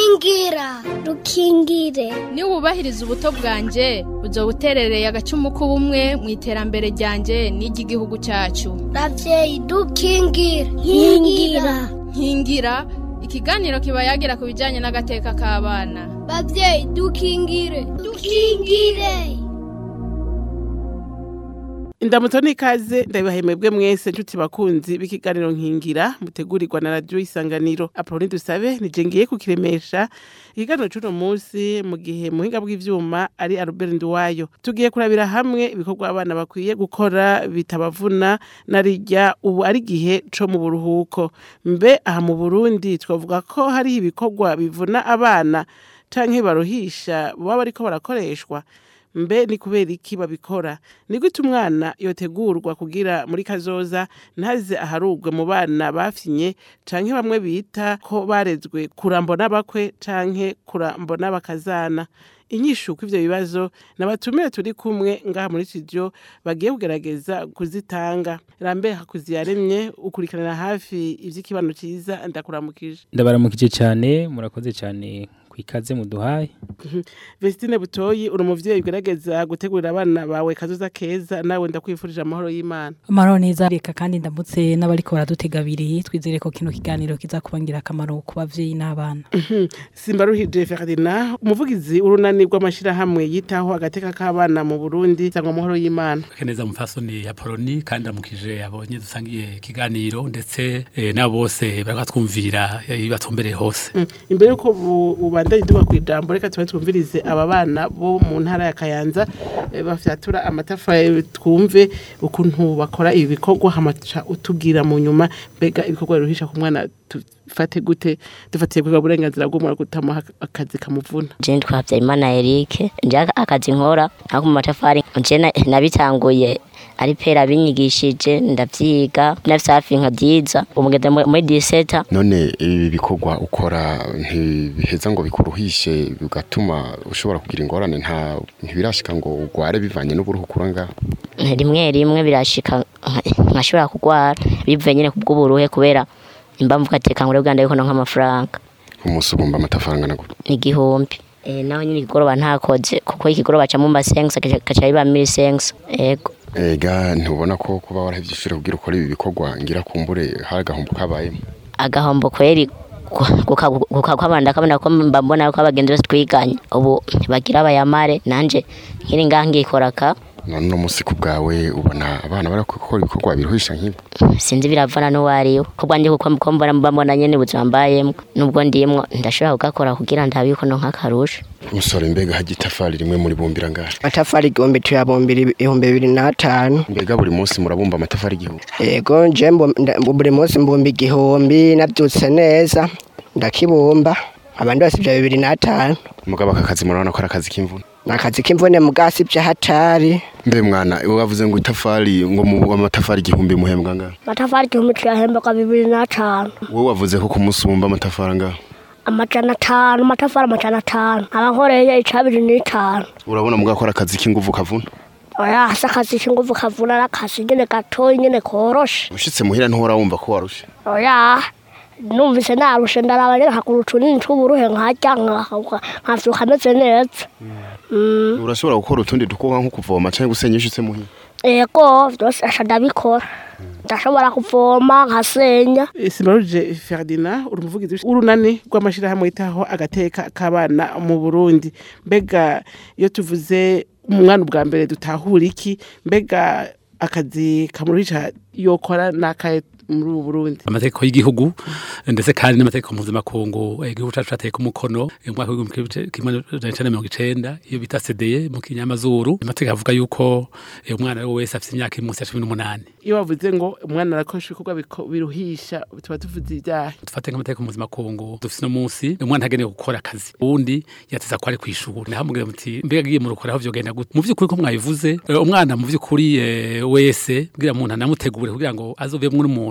rukingira rukingire niba wubahiriza ubuto bwanjye uzo buterereye agacumu k'ubumwe mu iterambere ryanjye n'iry'igihugu cyacu ravyeyi dukingire nkingira nkingira ikiganiro kiba yagira ku bijyanye n'agateka k'abana bavyeyi dukingire dukingire Indamutso nikaze ndabahemebwe mwese nshuti bakunzi b'ikiganiro nkingira mutegurirwa na radio isanganiro Apolline dusabe nije ngiye kukiremesha ikiganiro c'uno munsi mu gihe muhinga bw'ivyuma ari Albert Nduwayo tugiye kurabira hamwe ibikorwa abana bakwiye gukora bitabavuna narijya ubu ari gihe co mu buruhuko mbe aha mu Burundi twavuga ko hari ibikorwa bivuna abana canke baruhisha baba bariko barakoreshwa mbe ni kubera iki babikora ni gute umwana yotegurwa kugira muri kazoza ntaze aharugwe mu bana bafyinye canke bamwe bita ko barezwe kurambo n'abakwe canke kurambo n'abakazana inyishu kw'ivyo bibazo nabatumire turi kumwe ngaha muri studio bagiye kugerageza kuzitanga rambe hakuzi yaremye ukurikiranira hafi ivy'ikibano ciza ndakuramukije ndabaramukije cyane murakoze cyane kwikaze muduhaye Vestine Butoyi uri umuvyeyi ugerageza gutegurira abana bawe kazoza keza nawe ndakwifurije amahoro y'Imana amahoro neza reka kandi ndamutse n'abariko baradutega abiri twizere ko kino kiganiro kizakubangira akamaro ku bavyeyi n'abana Simbaruhije Ferdinand umuvugizi urunani rw'amashirahamwe yitaho agateka k'abana mu Burundi sangwa amahoro y'Imana keneza mufasoni ya Poloni kandi amukije abonye dusangiye ikiganiro ndetse eh, nabo bose baratwumvira batumbereye hose Mm. imbere yuko bu- ubandanye duba ku ijambo reka tuba twumvirize aba bana bo mu ntara ya Kayanza eh, bafyatura amatafari twumve ukuntu bakora ibi bikorwa hamaca utubwira mu nyuma mbega ibikorwa biruhisha ku mwana tufate gute dufatiye kwiga uburenganzira bw'umwana gutamuha akazi kamuvuna je twavya imana Eric nje akazi nkora ako mu matafari nje na- nabitanguye ari pera binyigishije ndavyiga nafise hafi nkavyiza umugeze mu- muri diseta none ibi bikorwa ukora ntibiheza ngo bikuruhishe bigatuma ushobora kugira ingorane nta ntibirashika ngo ugware bivanye n'uburuhu ukura ngaho rimwe rimwe birashika nka- nkashobora kugwara bivuye nyene kubw'uburuhe kubera impamvu gateka nkure bwanda yuko nonka amafaranga umunsi ugomba amatafari angana gute igihumbi Eh, naho nyine ikigoroba ntakoze kuko ikigoroba ca mumba sengsa kaca biba mili sengsa ego ega ntubona ko kuba warahevye ishure kugira ukora ibi bikorwa ngira kumbure hari agahombo kabayemo agahombo kweri kukakwabanda kabona ko mba mbona ko abagenzi bose twiganye ubu bagira bayamare nanje nkiri ngaha ngikoraka none uno munsi ku bwawe ubona abana bari gukora ibikorwa biruhisha nk'ibi sinzi biravana n'uwariwe ko bwanje kuko ko mbona mba mbona nyene ubuzima mbayemwo nubwo ndimwo ndashobora kugakora kugira ndabe yuko nonka akarusha umusore mbega hajya itafari rimwe muri bumbira ngaha amatafari igihumbi tuyabumbira ibihumbi bibiri n'atanu mbega buri munsi murabumba amatafari igihumbi yego nje mbu- nda- buri munsi mbumba igihumbi nabyutse neza ndakibumba abandi bose ibyo bibiri n'atanu mugabo aka kazi murabona ko ari akazi k'imvune ni akazi k'imvune mu gasi by'ahatari mbe mwana wavuze ngo itafari ngo mu amatafari igihumbi muhembwa ngaha amatafari igihumbi tuyahembaga bibiri n'atanu wowe wavuze ko ku munsi wumva amatafari angaha amajana atanu amatafari amajana atanu aba nkoreye icabiri n'itanu urabona mugabo ko ari akazi k'inguvu kavuna oya hasi akazi k'inguvu kavuna ari akazi nyene gatoyi nyene koroshe ushitse muhira ntuhora wumva ko warushe oya numvise narushe ndaraba nyene nkagura utunini tw'uburuhe nkarya nka- nkavyuka meze neza Mm, urashobora gukora utundi dukorwa nko kuvoma canke gusenya iyo ushitse muhira ego vyose aca ndabikora ndashobora kuvoma nkasenya Simbaruje Ferdinand uri umuvugizi w'urunani rw'amashirahamwe yitaho agateka k'abana mu Burundi mbega iyo tuvuze umwana ubwa mbere dutahura iki mbega akazi kamuruhisha yokora n'akahe muri ubu Burundi amategeko y'igihugu ndetse kandi n'amategeko mpuzamakungu eh, igihugu cacu cateye ku mukono mu mwaka w'igihumbi kimwe n'amajana icenda na mirongo icenda iyo bita sedeye mu kinyamazuru amategeko avuga yuko eh, umwana we wese afite imyaka iri munsi ya cumi n'umunani iyo bavuze ngo umwana arakoresha ibikorwa biko- biruhisha tuba tuvuze ibyaha dufate nk'amategeko mpuzamakungu dufite uno munsi umwana agenewe gukora akazi uwundi yateza ko ari kw'ishuri naho mubwira muti mbega agiye mu rukora aho vyogenda gute mu vy'ukuri ko mwabivuze eh, umwana mu vy'ukuri eh, wese kugira umuntu anamutegure kugira ngo azovemwo n'umuntu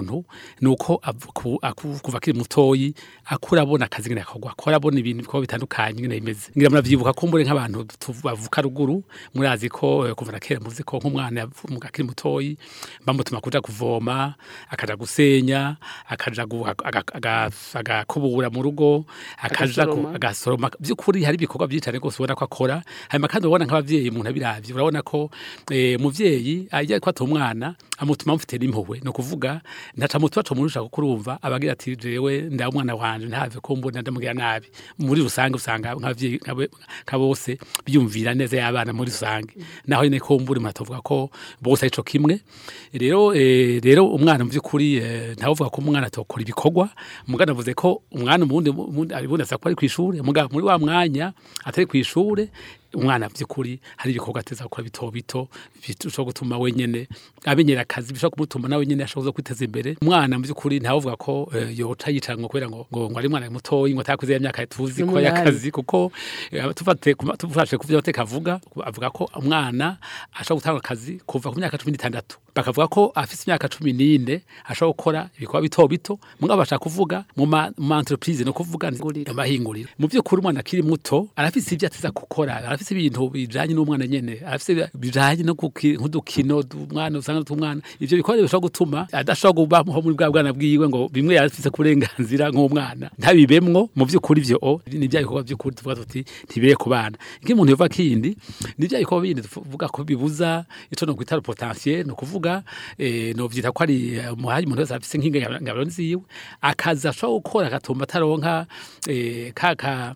umuntu nuko avu- ku- aku- kuva akiri mutoyi akura abona akazi ngene akogwa akora abona ibintu bikorwa bitandukanye ngene bimeze ngira muravyibuka ko mbure nk'abantu tu- bavuka ruguru murazi ko eh, kuva na kera muzi ko nk'umwana yavu- mu- akiri mutoyi bamutuma kuja kuvoma akaja gusenya akaja gu- aga- aga- agakubura mu rugo akaja ku- Agasoroma. agasoroma by'ukuri hari ibikorwa byinshi cyane rwose ubona ko akora hanyuma kandi urabona nk'abavyeyi umuntu abiravye urabona ko eh, umuvyeyi ajya ko ata umwana amutuma amufite n'impuhwe ni ukuvuga ntaca mutuba tumurusha kuko urumva abagira ati jewe nda umwana wanje ntave ko mbona ndamugira nabi muri rusange usanga nk'abavyeyi nkabe- nka bose biyumvira neza y'abana muri rusange naho nyine ko mburi muratovuga ko bose arico kimwe rero eh, rero umwana mu by'ukuri eh, ntavuga ko umwana atokora ibikorwa mugana avuze ko umwana umundi umundi ari bundi asako ari ku ishure mugabo muri wa mwanya atari ku ishure umwana by'ukuri hari ibikorwa ateza gukora bito bito bishobora gutuma wenyene amenyera akazi bishobora kumutuma nawe nyene ashobora kwiteza imbere umwana mu by'ukuri ntavuga ko eh, yoca yicara ngo kubera ngo ngo ngo ari umwana mutoyi ngo atakuze ya myaka tuzi ko N'umunani. yakazi kuko eh, tufate kuma- tufashe ku byo amateka avuga avuga ko umwana ashobora gutanga akazi kuva ku myaka cumi n'itandatu bakavuga ko afite imyaka cumi n'ine ashobora gukora ibikorwa bito bito mugabo bashaka kuvuga mu ma mu ma entreprise no kuvuga Nguriro. amahinguriro mu by'ukuri umwana akiri muto arafise ibyo ateza gukora arafise ibintu bijanye n'umwana nyene arafise bijanye no kuki- nk'udukino umwana usanga tw'umwana ivyo bikorwa bishobora gutuma adashobora kubaho muri bwa bwana bwiwe ngo bimwe yarafise kurenganzira nk'umwana ntabibemwo mu by'ukuri ivyo o ni bya bikorwa by'ukuri tuvuga tuti ntibire ku bana nk'umuntu yova kindi ni bya bikorwa bindi tuvuga ko bibuza ico no kwita potentiel no kuvuga eh, no vyita ko ari eh, umuhayi umuntu wese afise nk'ingabiro nziwe akaza ashobora gukora agatumba ataronka eh, kaka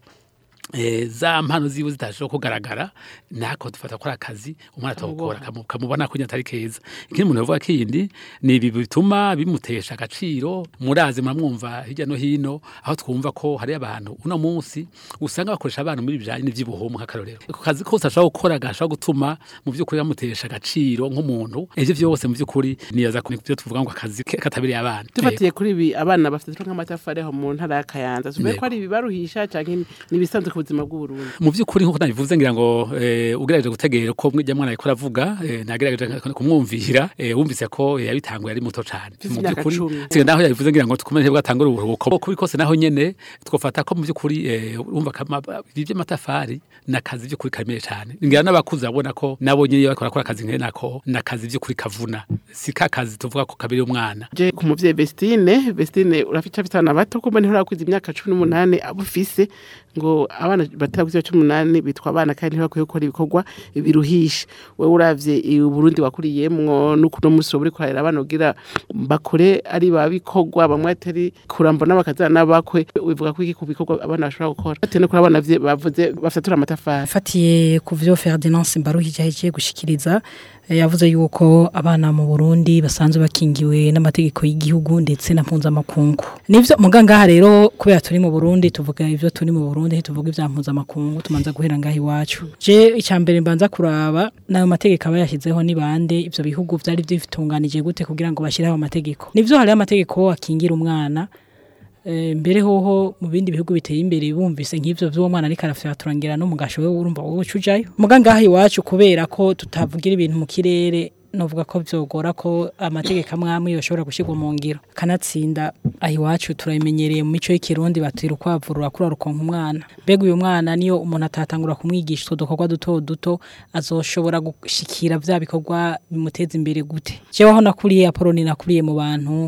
eh, za mpano ziwe zitashobora kugaragara nako dufata ko ari akazi umwana atawukora kamu- kamubona ko atari keza ikindi umuntu yavuga kindi ni ibi bituma bimutesha agaciro murazi muramwumva hirya no hino aho twumva ko hari abantu uno munsi usanga bakoresha abana muri bijanye n'ivy'ubuhumu nk'akarorero ako kazi kose ashobora gukora gashobora gutuma mu by'ukuri bamutesha agaciro nk'umuntu ivyo vyose mu by'ukuri niyaza ku byo tuvuga ngo akazi ke- katabereye abana dufatiye kuri ibi abana bafite nk'amatafari aho mu ntara ya kayanza tuvuge Yego. ko ari ibibaruhisha canke nibisanzwe ku buzima bw'uburundi mu by'ukuri nk'uko nabivuze ngira ngo eh, ugerageje gutegera ko mwijya mwana ariko aravuga eh, nagerageje kumwumvira eh, wumvise ko eh, yabitanguye ari muto cyane Mfise mu imyaka by'ukuri cumi. siga naho yabivuze ngira ngo tukomeze bwatangura uburuhuko kubi kose naho nyene twofata ko mu by'ukuri eh, urumva kama iby'amatafari nakazi by'ukuri kameye cyane ngira n'abakuze babona ko nabo nyene iyo bakora akora akazi nkene nako nakazi by'ukuri kavuna si ka kazi tuvuga ko kabiri umwana je ku muvyeyi Vestine Vestine urafite abana bato kumbe ntirakwiza imyaka cumi n'umunani abo ufise ngo abana batarakuze cumi n'umunani bitwa abana kandi ntibakwiye gukora ibikorwa biruhisha wewe uravye i Burundi wakuriyemwo n'ukuno musi wowe uriko urarera abana kugira bakore ari babikorwa bamwe atari kurambona bakazana n'abakwe wivuga ko iki ku bikorwa abana bashobora gukora bate no kuri abana vye- bavuze bafatura amatafari fatiye ku vyo Ferdinand Simbaruhije yagiye gushikiriza eh, yavuze yuko abana mu Burundi basanzwe bakingiwe n'amategeko y'igihugu ndetse na mpuzamakungu nivyo mugangaha rero kubera turi mu Burundi tuvuga ivyo turi mu Burundi tuvuga ivya mpuzamakungu tumanza guhera ngaha iwacu je icambere mbanza kuraba nayo mategeko aba yashyizeho ni bande ivyo bihugu vyari vyitunganije gute kugira ngo bashyireho amategeko nivyo hariho amategeko akingira umwana Eh, mbere hoho mu bindi bihugu biteye imbere bumvise nk'ivyo vy'uwo mwana ariko arafya turangira no mugasho we urumva wowe ucujayo muga ngaha iwacu kubera ko tutavugira ibintu mu kirere novuga ko vyogora ko amategeko amwe amwe yoshobora gushirwa mu ngiro kanatsinda aho iwacu turabimenyereye mu mico y'ikirundi batira ukwavu rurakura rukonka umwana mbega uyu mwana niyo umuntu atatangura kumwigisha utwo dukorwa duto duto azoshobora gushikira vya bikorwa bimuteza imbere gute jewe aho nakuriye apoloni nakuriye mu bantu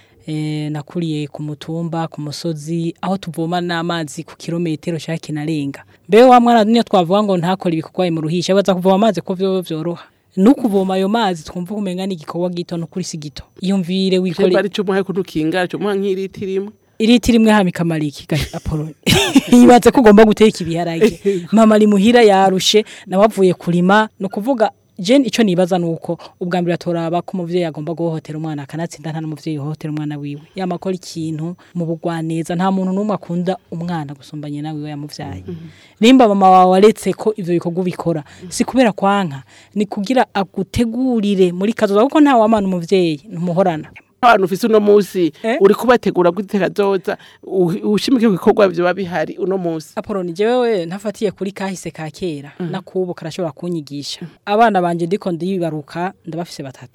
eh, nakuriye ku mutumba ku musozi aho tuvoma n'amazi ku kilometero cya kinarenga mbe wa mwana niyo twavuga ngo ntakore ibikorwa mu ruhisha baza kuvoma amazi ko vyo vyoroha no kuvoma ayo mazi twumva kumenga ni igikorwa gito no kuri si gito iyumvire Shemba wikore ari cyo muhaye kudukinga cyo muha nk'iriti rimwe iriti rimwe hama ikamara iki ga apoloni yibatse ko ugomba guteka ibiharage mama ari muhira yarushe nawe avuye kurima no kuvuga Jen ico nibaza nuko ubwa mbere atoraba ko umuvyeyi agomba guhohotera umwana akanatsinda nta n'umuvyeyi yohotera umwana wiwe yamakora ikintu mu bugwaneza nta muntu n'umwe akunda umwana gusumba nyina wiwe yamuvyaye nimba mama wawe aretse ko ivyo bikorwa ubikora si kubera kwanka ni kugira agutegurire muri kazoza kuko nta wamana umuvyeyi ntumuhorana abantu ufise uno musi Eh? uri kubategura gute kazoza u- ushimike ku bikorwa vyo bihari uno musi Apoloni jewe ntafatiye kuri kahise ka kera nakubu karashobora kunyigisha abana banje ndiko ndibaruka ndabafise batatu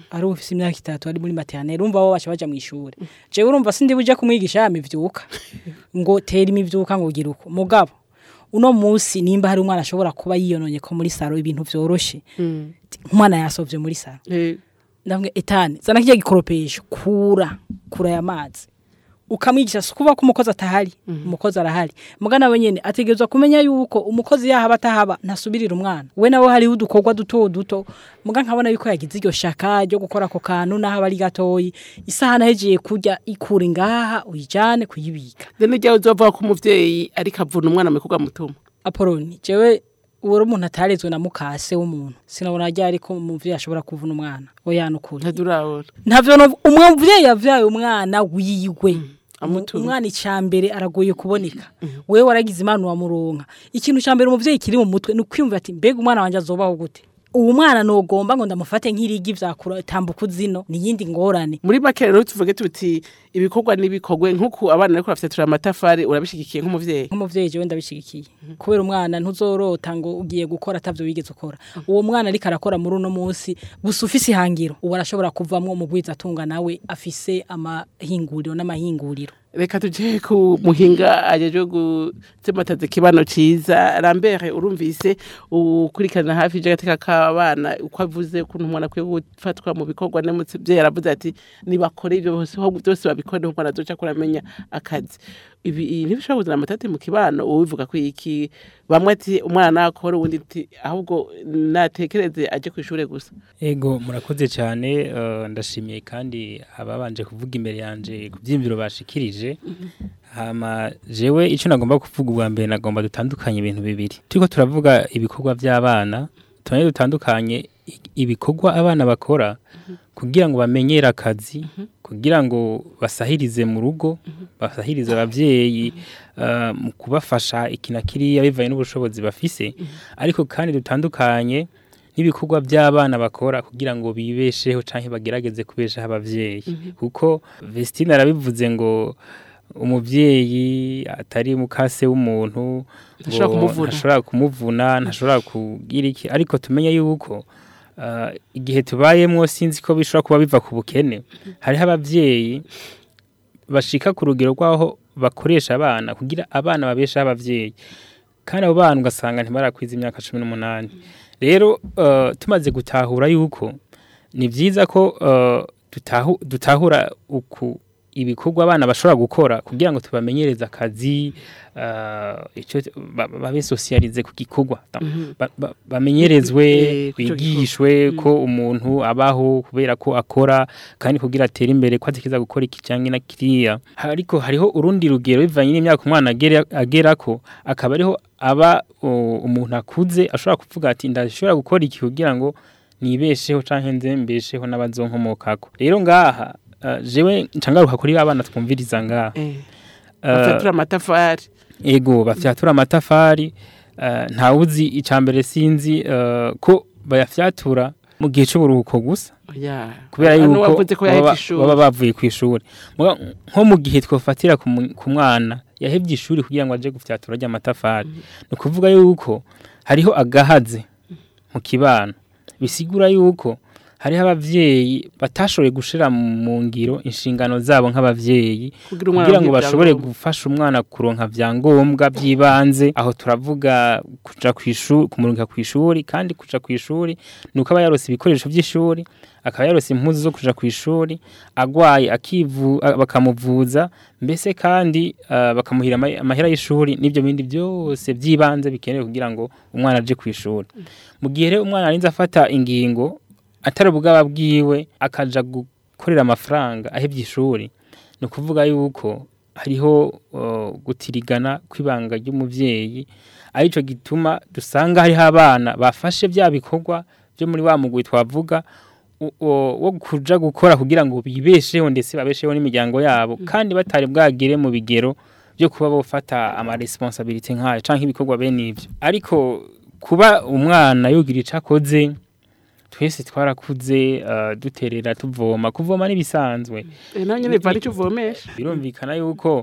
ari ufise imyaka itatu ari muri maternelle urumva bo baca baja mu ishuri jewe urumva sindi buje kumwigisha ya mivyuka ngo tera imivyuka ngo gira uko mugabo uno munsi nimba hari umwana ashobora kuba yiyononye ko muri saro ibintu vyoroshe umwana yasovye muri saro ndamwe etane zana kijya gikoropesho kura kura ya mazi ukamwigisha si kuvuga ko umukozi atahari umukozi arahari muga nawe nyene ategerezwa kumenya yuko umukozi yahaba atahaba ntasubirira umwana we nawe hariho udukorwa duto duto muga nkabona yuko yagize iryo shaka ryo gukora ako kantu naho aba ari gatoyi isaha nahejeye kurya ikura ngaha uyijane kuyibika rero nijya uzovuga ko umuvyeyi ariko avuna umwana mu kuga mutuma apoloni jewe uwo umuntu atarezwe na mukase w'umuntu sinabona ajya ariko umuvyeyi ashobora kuvuna umwana oya nukuri ntadurabona ntavyo no umuvyeyi yavyaye umwana wiwe Amutumye. umwana icambere aragoye kuboneka wewe waragize imana wamuronka ikintu cambere umuvyeyi kiri mu mutwe ni ukwiyumvira ati mbega umwana wanje azobaho gute uwo mwana nogomba ngo ndamufate nk'irigi vyakura tambuka zino ni yindi ngorane muri make rero tuvuge tuti ibikorwa n'ibikorwe nk'uku abana ariko bafyatura amatafari urabishigikiye nk'umuvyeyi nk'umuvyeyi jewe ndabishigikiye kubera umwana ntuzorota ngo ugiye gukora atavyo wigeze ukora uwo mwana ariko arakora muri uno munsi gusa ufise ihangiro ubu arashobora kuvamwo umugwiza atunga nawe afise amahinguriro n'amahinguriro reka tuje ku muhinga ajeje gutsemataza ikibano ciza Lambert urumvise ukurikirana hafi ijagateka k'abana uko avuze ukuntu umwana akwiye gufatwa mu bikorwa n'umuvyeyi yaravuze ati nibakore ivyo bose aho byose babikore niho umwana azoca kuramenya akazi ibi ibi ntibishobora kuzana amatati mu kibano ubivuga ko iki bamwe ati umwana nakora uwundi ati ahubwo natekereze aje kw'ishure gusa Ego murakoze cyane eh, ndashimiye kandi ababanje kuvuga imbere yanje ku byimviro bashikirije hama jewe icyo nagomba kuvuga ubwa mbere nagomba dutandukanye ibintu bibiri turiko turavuga ibikorwa by'abana tubone dutandukanye i- ibikorwa abana bakora kugira ngo bamenyere akazi kugira ngo basahirize mu rugo basahirize abavyeyi eh, mu kubafasha iki na kiriya bivanye n'ubushobozi bafise ariko kandi dutandukanye n'ibikorwa by'abana bakora kugira ngo bibesheho canke bagerageze kubeshaho abavyeyi kuko Vestine arabivuze ngo umuvyeyi atari mukase w'umuntu ngo Ntashobora kumuvuna. ntashobora kumuvuna ntashobora kugira iki ariko tumenye yuko ah, igihe tubayemwo sinzi ko bishobora kuba biva ku bukene hariho abavyeyi bashika ku rugero rw'aho bakoresha abana kugira abana babeshaho abavyeyi kandi abo bana ugasanga ntibarakwiza imyaka cumi n'umunani rero eh, tumaze gutahura yuko ni byiza ko eh, dutahu- dutahura uku ibikorwa abana bashobora gukora kugira ngo tubamenyereze akazi eh, ico ba- babe sosiyalize ku gikorwa Ba- ba- bamenyerezwe Eh, ku ico bigishwe ko umuntu abaho kubera ko akora kandi kugira atere imbere ko atekereza gukora iki cyangwa na kiriya ariko hariho urundi rugero bivanye n'imyaka umwana agera agerako akaba ariho aba o, umuntu akuze ashobora kuvuga ati ndashobora gukora iki kugira ngo nibesheho canke nze mbesheho n'abazonkomokako rero ngaha uh, jewe ncangaruka kuri abana twumviriza ngaha eh Eh, bafyatura amatafari ego bafyatura amatafari uh, ntawuzi icambere sinzi uh, ko bayafyatura mu gihe c'uburuhuko gusa oya kubera Hano yuko wavuze ko yahevye baba ishuri baba bavuye ku ishuri Muga- nko mu gihe twofatira ku mu- ku mwana yahevye ishuri kugira ngo aje gufyatura ry'amatafari ni ukuvuga yuko hariho agahaze mu kibano bisigura yuko hariho abavyeyi batashoboye gushira mu ngiro inshingano zabo nk'abavyeyi kugira umwana kugira ngo aronke bashobore ivyangombwa. gufasha umwana kuronka vyangombwa by'ibanze aho turavuga kuja kwishuri kumurunga kwishuri kandi kuja kwishuri nuko aba yarose ibikoresho by'ishuri akaba yarose impuzu zo kuja kwishuri agwaye akivu a- bakamuvuza mbese kandi uh, bakamuhira ama- amahera y'ishuri n'ibyo bindi byose by'ibanze bikenewe kugira ngo umwana aje kwishuri mu gihe rero umwana arinze afata ingingo atari ubwaba bwiwe akaja gukorera amafaranga ahebye ishuri ni ukuvuga yuko hariho uh, gutirigana kw'ibanga ry'umuvyeyi arico gituma dusanga hariho abana bafashe bya bikorwa byo muri wa mugwi twavuga u- o- wo kuja gukora kugira ngo bibesheho ndetse babesheho n'imiryango yabo kandi batari bwagere mu bigero byo kuba bofata ama responsabilité nk'ayo canke ibikorwa bene ivyo ariko kuba umwana yogira ico akoze twese twarakuze uh, duterera tuvoma kuvoma n'ibisanzwe Eh, nawe nyene biva nicyo uvomesha birumvikana yuko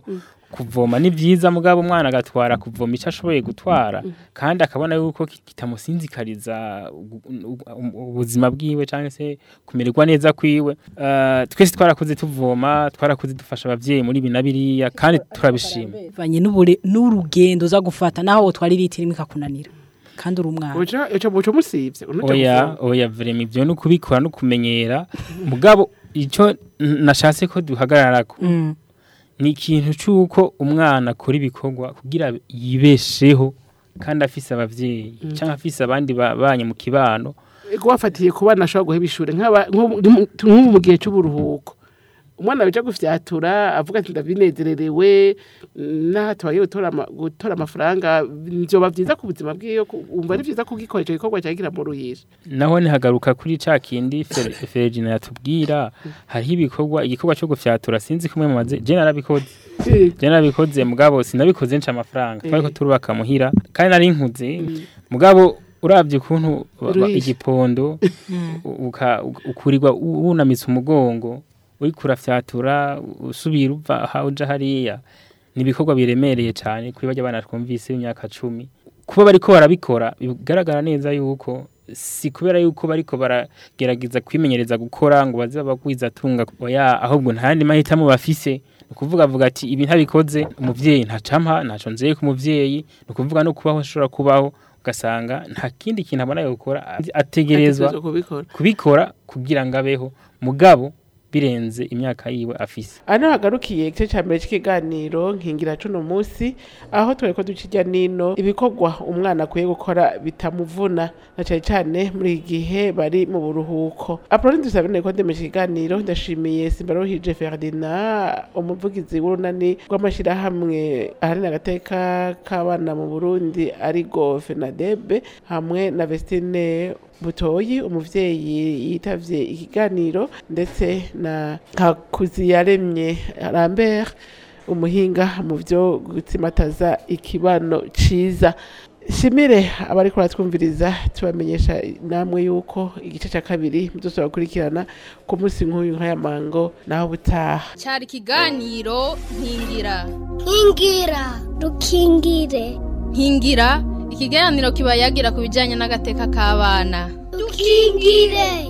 kuvoma ni byiza mugabo umwana agatwara kuvoma icyo ashoboye gutwara kandi akabona yuko ki- kitamusinzikariza ugu- ugu- ubuzima bwiwe cyangwa se kumererwa neza kwiwe Eh, twese twarakuze tuvoma twarakuze dufasha abavyeyi muri ibi na biriya kandi turabishima bivanye n'ubure n'urugendo uza gufata naho wotwara litiro imwe ikakunanira kandi uri umwana uca uca muco musivye unuja oya kuvoma. oya vrema ivyo no kubikora no kumenyera mugabo ico n- nashatse ko duhagararako Mm. ni ikintu c'uko umwana akora ibikorwa kugira yibesheho kandi afise abavyeyi canke afise abandi babanye mu kibano Ego wafatiye ku bana ashobora guheba ishure nk'aba- nk'ubu nk'ubu mu gihe c'uburuhuko umwana bija gufyatura avuga ati ndabinezererewe naho atabaye gutora ama- gutora amafaranga vyoba vyiza ku buzima bwiwe ku- umva ari vyiza kugikora ico gikorwa cagira mu ruhisha naho ntihagaruka kuri ca kindi Fer- Fergina yatubwira hariho ibikorwa igikorwa co gufyatura sinzi kumwe mumaze je narabikoze je narabikoze mugabo sinabikoze nca amafaranga twariko turubaka muhira kandi nari nkuze mugabo uravye ukuntu ba- ba- Uruhisha. igipondo uka- ukurirwa u- wunamitse umugongo uriko urafyatura usubira uva aha uja hariya ni ibikorwa biremereye cyane kuri barya bana twumvise b'imyaka cumi kuba bariko barabikora bigaragara neza yuko si kubera yuko bariko baragerageza kwimenyereza gukora ngo baze bagwiza tunga oya ahubwo nta yandi mahitamo bafise ni ukuvuga avuga ati ibi ntabikoze umuvyeyi ntacampa ntaco nzeye ku muvyeyi ni ukuvuga no kubaho ashobora kubaho ugasanga nta kindi kintu abona yo gukora ategerezwa Ategerezwa kubikora kubikora kugira ngo abeho mugabo birenze imyaka yiwe afise ano hagarukiye igice cya mbere cy'ikiganiro nkingira cuno munsi aho twari ko duca ijya nino ibikorwa umwana akwiye gukora bitamuvuna na cyane cyane muri iki gihe bari mu buruhuko apoloni dusabine ko ndemeje ikiganiro ndashimiye simbarohije ferdinand umuvugizi w'urunani rw'amashyirahamwe aharanira agateka k'abana mu burundi arigo fenadebe hamwe na vestine butoyi umuvyeyi yitavye ikiganiro ndetse na hakuziyaremye Lambert umuhinga mu byo gutsimataza ikibano ciza shimire abari kuratwumviriza tubamenyesha namwe yuko igice cya kabiri muzosora gukurikirana ku munsi nk'uyu nk'aya mango naho butaha cyari ikiganiro nkingira nkingira dukingire nkingira ikiganiro kiba yagira ku bijyanye n'agateka k'abana dukingire